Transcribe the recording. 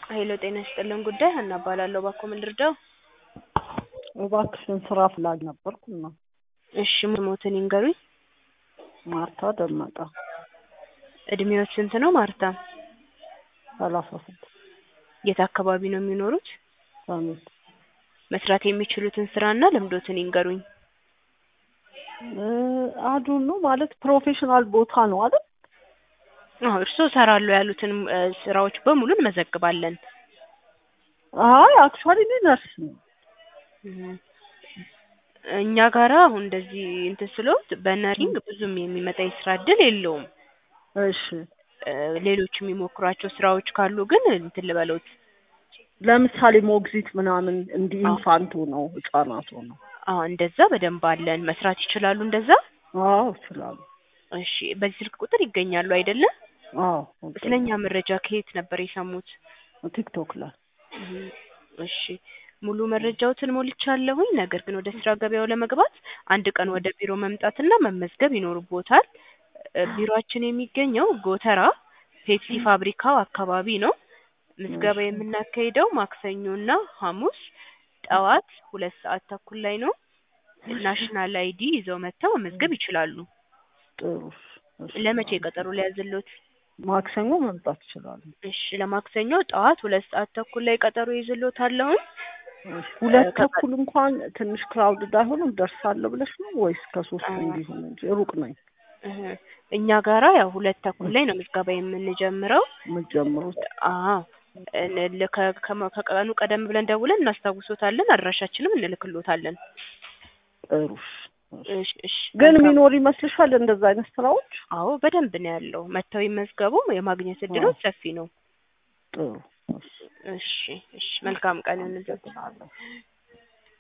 ሄሎ ጤና ይስጥልን ጉዳይ ሀና እባላለሁ። እባክዎ ምን ልርዳው? እባክሽን ስራ ፍላጊ ነበርኩና እሺ ሞትን ይንገሩኝ። ማርታ ደመቀ እድሜዎች ስንት ነው ማርታ? ሰላሳ ስድስት የት አካባቢ ነው የሚኖሩት? ሰሜን መስራት የሚችሉትን ስራና ልምዶትን ይንገሩኝ። አዱን ነው ማለት ፕሮፌሽናል ቦታ ነው አይደል? አዎ እርስዎ እሰራለሁ ያሉትን እ ስራዎች በሙሉ እንመዘግባለን። አይ አክቹዋሊ እኔ ነርስ ነኝ። እህ እኛ ጋራ አሁን እንደዚህ እንትን ስለሆት በነሪንግ ብዙም የሚመጣ የስራ እድል የለውም። እሺ እ ሌሎች የሚሞክሯቸው ስራዎች ካሉ ግን እንትን ልበሎት። ለምሳሌ ሞግዚት ምናምን እንዲህ ኢንፋንቱ ነው ህጻናቱ ነው። አዎ እንደዛ በደንብ አለን። መስራት ይችላሉ እንደዛ? አዎ እችላለሁ። እሺ በዚህ ስልክ ቁጥር ይገኛሉ አይደለ? አዎ ስለኛ መረጃ ከየት ነበር የሰሙት? ቲክቶክ ላይ እህ እሺ ሙሉ መረጃዎትን ሞልቻለሁኝ። ነገር ግን ወደ ስራ ገበያው ለመግባት አንድ ቀን ወደ ቢሮ መምጣትና መመዝገብ ይኖርቦታል። እ ቢሮአችን የሚገኘው ጎተራ ፔፕሲ ፋብሪካው አካባቢ ነው። ምዝገባ የምናካሂደው ማክሰኞና ሐሙስ ጠዋት ሁለት ሰዓት ተኩል ላይ ነው። ናሽናል አይዲ ይዘው መጥተው መመዝገብ ይችላሉ። ጥሩ እሺ። ለመቼ ቀጠሮ ሊያዝልዎት? ማክሰኞ መምጣት እችላለሁ። እሺ ለማክሰኞ ጠዋት ሁለት ሰዓት ተኩል ላይ ቀጠሮ ይዝልዎታለሁኝ። እሺ ሁለት ተኩል እንኳን ትንሽ ክራውድድ አይሆንም ደርሳለሁ ብለሽ ነው ወይስ ከሶስት እንዲሆን እንጂ ሩቅ ነኝ እህ እኛ ጋራ ያው ሁለት ተኩል ላይ ነው ምዝገባ የምንጀምረው። የምትጀምሩት? አዎ እን ከ ከመ ከቀኑ ቀደም ብለን ደውለን እናስታውሶታለን። አድራሻችንም እንልክልዎታለን። ጥሩ እሺ እሺ ግን መልካም። የሚኖር ይመስልሻል እንደዛ አይነት ስራዎች? አዎ በደንብ ነው ያለው። መጥተው ይመዝገቡ። የማግኘት እድሎች ሰፊ ነው። ጥሩ እሺ እሺ እሺ መልካም ቀን ይሁንልዎት። አመሰግናለሁ።